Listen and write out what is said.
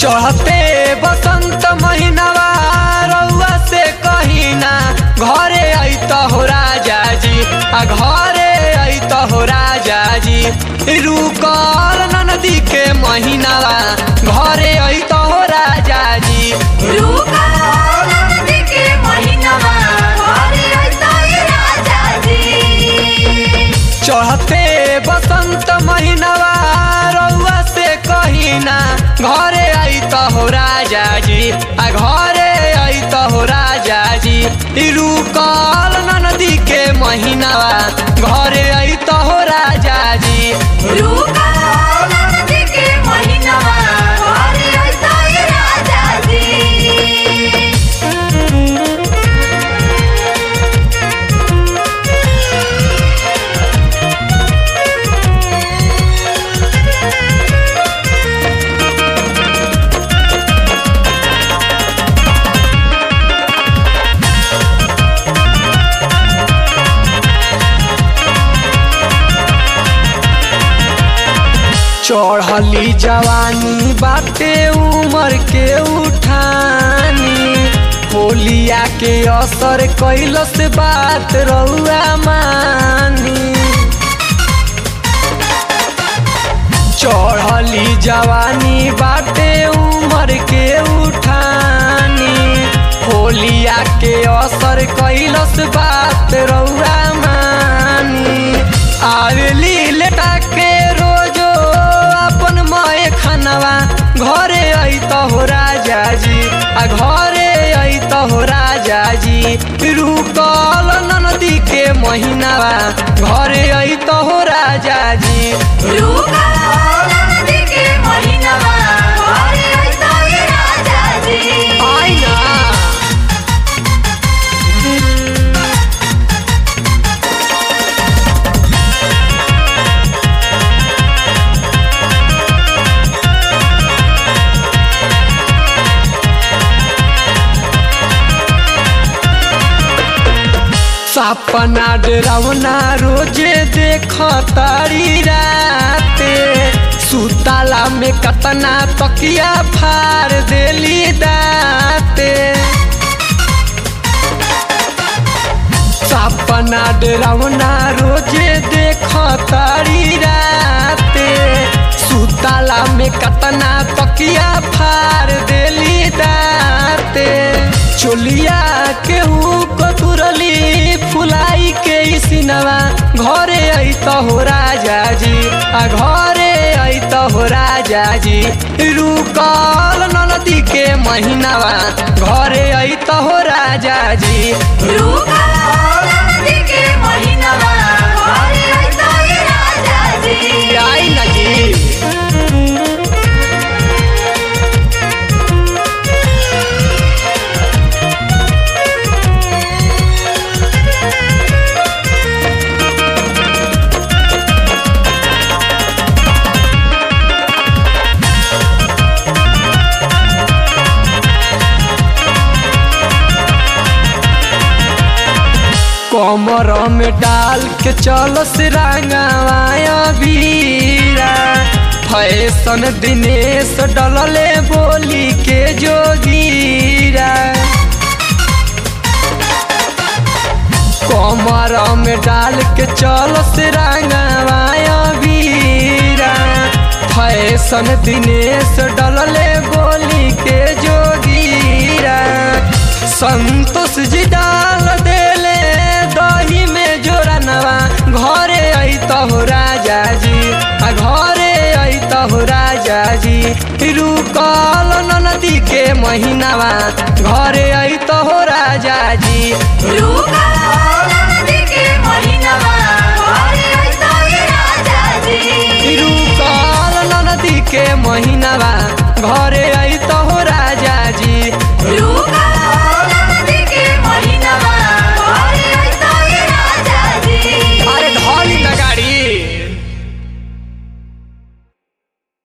चढ़ते बसंत महीनावा रउआ से कहीना घरे अत हो राजा जी आ घरे अत हो राजा जी रुकल नदी के महीनावा घरे अत हो राजा जी रुका नदी के महीनावा घरे अइता ए राजा जी चढ़ते बसंत महीनावा रउआ से कहीना घरे अत हो राजा जी आ घरे अत हो राजा जी ई रुकल नदी के महीनावा घरे अत हो राजा जी रुका नदी के महीनावा घरे अइता ए राजा जी चढ़ली जवानी बाटे उमर के उठानी होलिया के असर कैलस बात रउआ मानी चढ़ली जवानी बाटे उमर के उठानी होलिया के असर कैलस बात रउआ मानी आवेली लेटा के रोजो अपन माए खानवा घरे अत हो राजा जी आ घरे अत हो राजा जी रुकल नदी के महीनावा घरे अत हो राजा जी रुका नदी के महीनावा घरे अइता ए राजा जी आइना सपना डरावना रोजे देख तारी राते सुताला में कतना तकिया फार देली दाते सपना डरावना रोजे देख तारी राते सुताला में कतना तकिया फार देली दाते चोलिया केहू कतुरली फुलाई के सिनवा घरे अत हो राजा जी आ घरे अत हो राजा जी रुकल नदी के महीनावा घरे अत हो राजा जी रुका नदी के महीनावा घरे अइता ए राजा जी आई ना जी कमर में डाल के चलो से रंगवाया बीरा फैशन दिनेश डलले बोली के जोगीरा कमर में डाल के चलो से रंगवाया बीरा फैशन दिनेश डलले बोली के जोगीरा संतोष जी डाल देले दही में जोरनवा घरे अत हो राजा जी आ घरे अत हो राजा जी रुकल नदी के महीनावा घरे अत हो राजा जी रुका नदी के महीनावा घरे अइता ए राजा जी रुकल नदी के महीनावा घरे